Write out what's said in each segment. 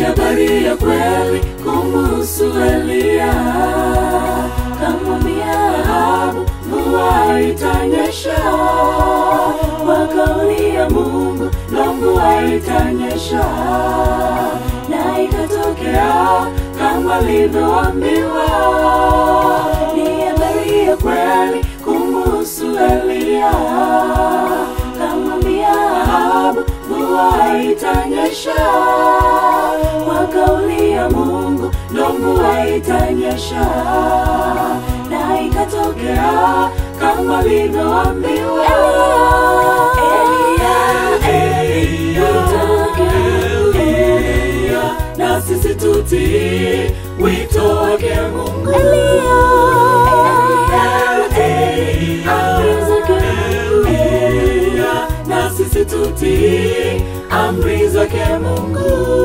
habari ya kweli kumuhusu Eliya. Kamwambia Ahabu mvua itanyesha, kwa kauli ya Mungu ndo mvua itanyesha, na ikatokea kama alivyoambiwa. Ni habari ya kweli kumuhusu Eliya. Kamwambia Ahabu mvua itanyesha, kwa kauli ya Mungu ndo mvua itanyesha, na ikatokea kama alivyoambiwa. Eliya, Eliya, Eliya, na sisi tutii wito wake Mungu. Eliya, Eliya, na sisi tutii amri zake Mungu.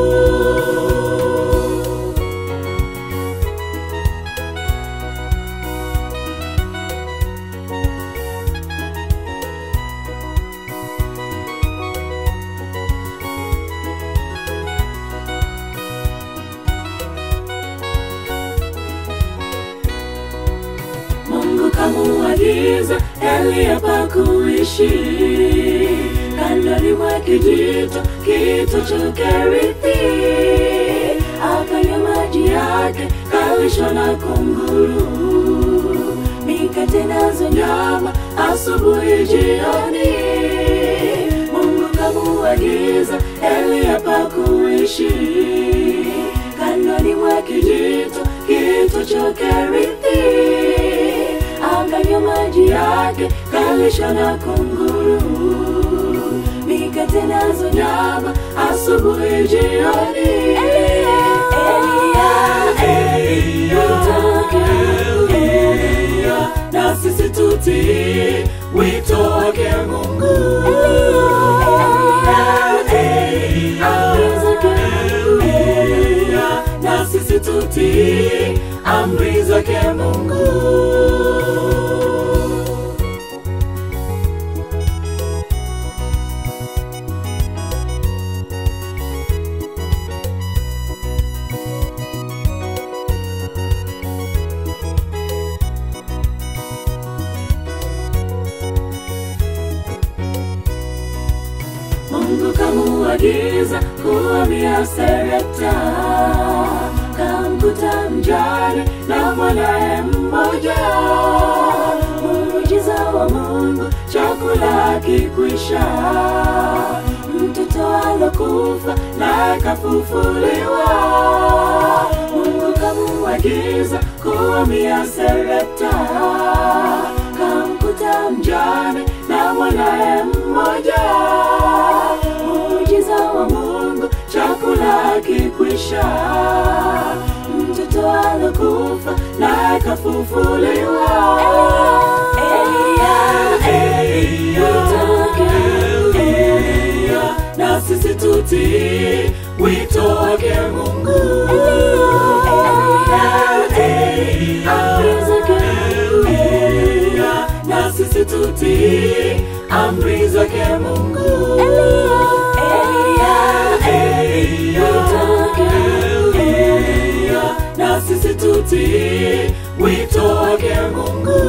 Mungu kamuagiza Eliya pa kuishi kandoni mwa kijito kito cha Kerithi, akanywa maji yake kalishwa na kunguru, mikate nazo nyama asubuhi jioni. Mungu kamuagiza Eliya pa kuishi kandoni mwa kijito kito cha Kerithi, akanywa maji yake kalishwa na kunguru, mikate nazo nyama asubuhi jioni. Eliya, Eliya, Eliya, na sisi tutii wito wake Mungu. Eliya, na sisi tutii amri zake Mungu. Mungu kamuagiza kuhamia Serepta, kamkuta mjane na mwanaye mmoja. Muujiza wa Mungu, chakula kikwisha, mtoto alokufa naye kafufuliwa. Mungu kamuagiza kuhamia Serepta, kamkuta mjane na mwanaye mmoja. Muujiza wa Mungu, chakula kikwisha, mtoto alokufa naye kafufuliwa. Eliya, Eliya, Eliya, na sisi tutii wito wake Mungu. Eliya, na sisi tutii amri zake Mungu. Eliya, Eliya, Eliya, na sisi tutii wito wake Mungu.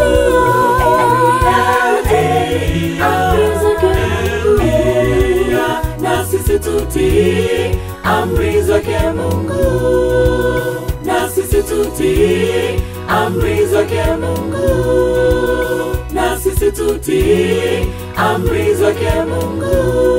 Eliya, na sisi tutii amri zake Mungu. Na sisi tutii amri zake Mungu. Na sisi tutii amri zake Mungu.